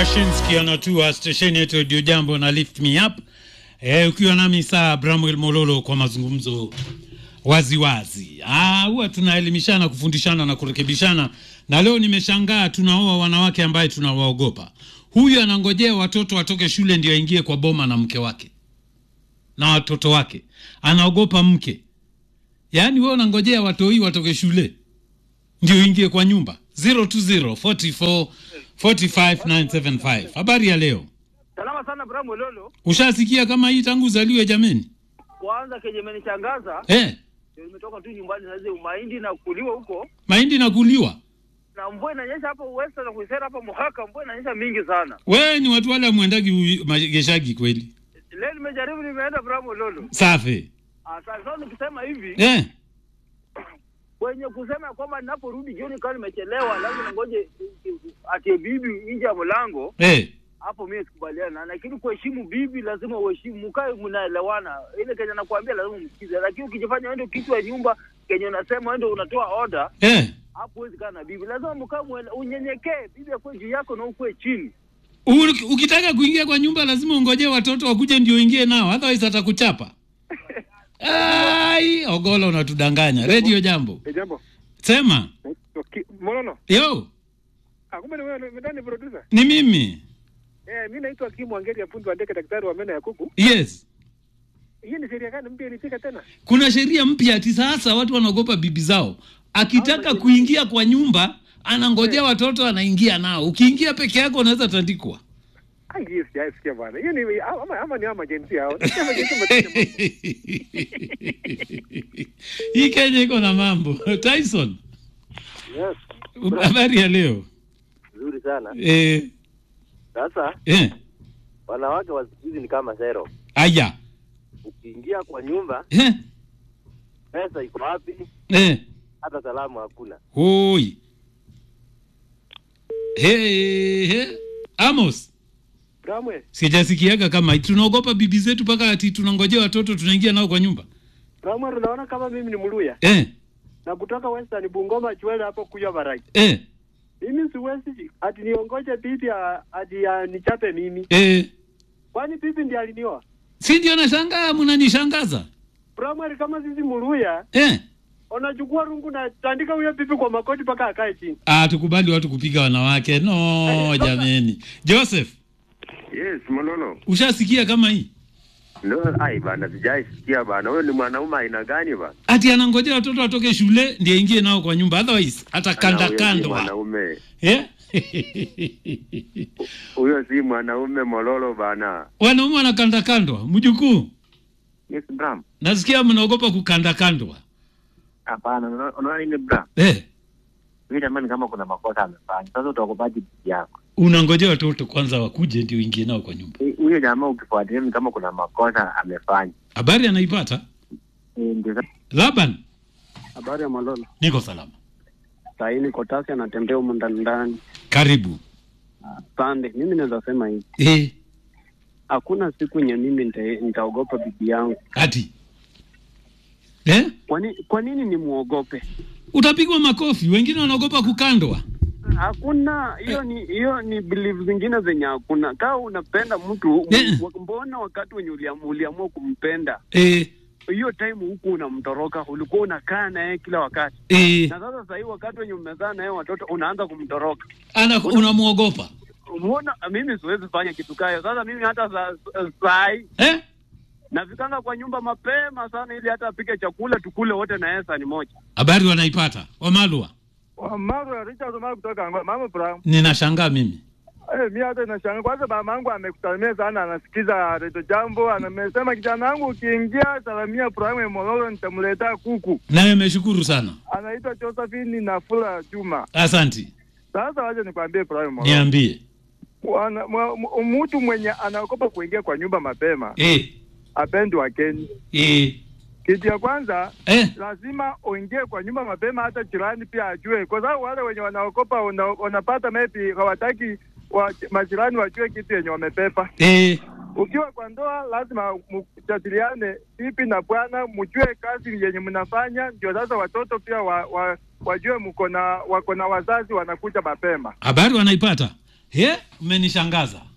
Yashinski anatua stesheni yetu Radio Jambo na Lift Me Up e, ukiwa nami saa Bramwel Mololo kwa mazungumzo waziwazi. Ah, huwa tunaelimishana, kufundishana na kurekebishana, na leo nimeshangaa tunaoa wanawake ambaye tunawaogopa. Huyu anangojea watoto watoke shule ndio aingie kwa boma na mke wake na watoto wake, anaogopa mke. Yaani wewe unangojea watoi watoke shule ndio ingie kwa nyumba 020 44 45 975. Habari ya leo, Salama sana Bram Lolo. ushasikia kama hii tangu uzaliwe jameni? Kwanza kenye imenishangaza Eh, ndio nimetoka tu nyumbani na zile mahindi na kuliwa huko mahindi na kuliwa. na mvua inanyesha hapo Western na kuisera hapo Muhaka, mvua inanyesha mingi sana. Wewe ni watu wale mwendagi u- mageshagi kweli? Leo nimejaribu nimeenda Bram Lolo. Safi. Ah, sasa nikisema hivi Eh, kwenye kusema kwamba ninaporudi jioni kama nimechelewa lazima ngoje atie bibi nje ya mlango, eh. hapo mimi sikubaliana, lakini kuheshimu bibi lazima uheshimu, mkae mnaelewana. Ile kenye nakwambia lazima msikize, lakini ukijifanya wewe ndio kichwa ya nyumba kenye unasema wewe ndio unatoa order Eh. hapo huwezi kaa na bibi, lazima mkaa mwele- unyenyekee, bibi akuwe juu yako na ukuwe chini. U- Ukitaka kuingia kwa nyumba lazima ungojee watoto wakuje ndio uingie nao, otherwise atakuchapa. Ai, Ogola unatudanganya. Radio Jambo. Eh, jambo. Sema. Naitwa Ki- Mololo. Yo, Ah, kumbe ni wewe ni ndani producer. ni mimi. Eh, mimi naitwa Kim Wangeri ya fundi wa ndege daktari wa meno ya kuku. Yes. Hii ni sheria gani mpya ilifika tena? Kuna sheria mpya ati sasa watu wanaogopa bibi zao. Akitaka kuingia kwa nyumba anangojea watoto anaingia nao. Ukiingia peke yako unaweza tandikwa. Ah, hii sijaisikia bwana. Hiyo ni ama, ama ni ama agency hao. Ni ama agency mtende. Hii Kenya iko na mambo. Tyson, Yes, habari ya leo? nzuri sana. Eh, Sasa eh, wanawake wa siku hizi ni kama zero. aya. Ukiingia kwa nyumba, Eh, pesa iko wapi? eh. Hata salamu hakuna. Hoi. Hey, hey. Amos, Bramwe, sijasikiaga kama hii. tunaogopa bibi zetu mpaka ati tunangojea watoto tunaingia nao kwa nyumba. Bramwe unaona kama mimi ni Mluya Eh, na kutoka Western Bungoma Chwele hapo kuja Barai. eh, Mimi siwezi ati niongoje bibi a- ati nichape mimi. eh. Kwani bibi ndiye alinioa? Si ndio nashangaa mnanishangaza. Bramwe kama sisi Mluya Eh. unachukua rungu na tandika huyo bibi kwa makoti mpaka akae chini. Ah, tukubali watu kupiga wanawake. No, jameni. Joseph, Yes, Mololo. ushasikia kama hii? No, ai bana, sijai sikia bana. Wewe ni mwanaume aina gani bana? Ati anangojea watoto watoke shule ndiye aingie nao kwa nyumba. Otherwise atakanda Ana, huyo si kando. Mwanaume. Eh? Huyo si mwanaume Mololo bana. Wanaume wanakanda kandwa. Mjukuu, Yes, Bram. nasikia mnaogopa kukanda kandwa. Hapana, unaona- unaona nini Bram? Eh, Huyu jamani kama kuna makosa amefanya. Sasa utaogopaje bibi yako? unangojea watoto kwanza wakuje ndio uingie nao kwa nyumba. Huyo jamaa ukifuatilia ni kama kuna makosa amefanya. Habari anaipata? Eh, Ndio sasa Laban, Habari ya Malolo. niko salama. Sahii niko tasi anatembea humu ndani ndani. Karibu. Sande, mimi naweza sema hivi, Eh, hakuna siku yenye mimi nita- nitaogopa bibi yangu. ati. Eh? Kwa ni- kwa nini nimuogope? Utapigwa makofi, wengine wanaogopa kukandwa. Hakuna hiyo ni hiyo ni belief zingine zenye hakuna. Kama unapenda mtu Eh. wa- mbona wakati wenye uliamua, uliamua kumpenda Eh, hiyo time huku unamtoroka, ulikuwa unakaa naye kila wakati, eh, na sasa sahii wakati wenye umezaa naye watoto unaanza kumtoroka. ana unamuogopa. Mbona mimi siwezi fanya kitu kayo? Sasa mimi hata saa saa hii Eh? nafikanga kwa nyumba mapema sana ili hata apike chakula tukule wote na yeye sahani moja. Habari wanaipata. Wamalwa. Mama ya Richard Omar kutoka Angola. Mama Bram. Ninashangaa mimi. Eh, mimi hata nashangaa kwanza mama yangu amekusalimia sana anasikiza Radio Jambo. Anamesema kijana wangu ukiingia salamia Bram Mololo nitamletea kuku. Naye ameshukuru sana. Anaitwa Josephine Nafula Juma. Asanti. Sasa wacha nikwambie Bram Mololo. Niambie. Wana- mwa- mwa- Mtu mwenye anaogopa kuingia kwa nyumba mapema Eh, apendi wakeni. eh, Kitu ya kwanza eh. lazima uingie kwa nyumba mapema, hata jirani pia ajue, kwa sababu wale wenye wanaokopa una, wanapata maybe hawataki wa, majirani wajue kitu yenye wamepepa. Eh, Ukiwa kwa ndoa lazima mjadiliane, bibi na bwana, mjue kazi yenye mnafanya, ndio sasa watoto pia wa, wa, wajue mko na wako na wazazi wanakuja mapema. habari wanaipata. He, umenishangaza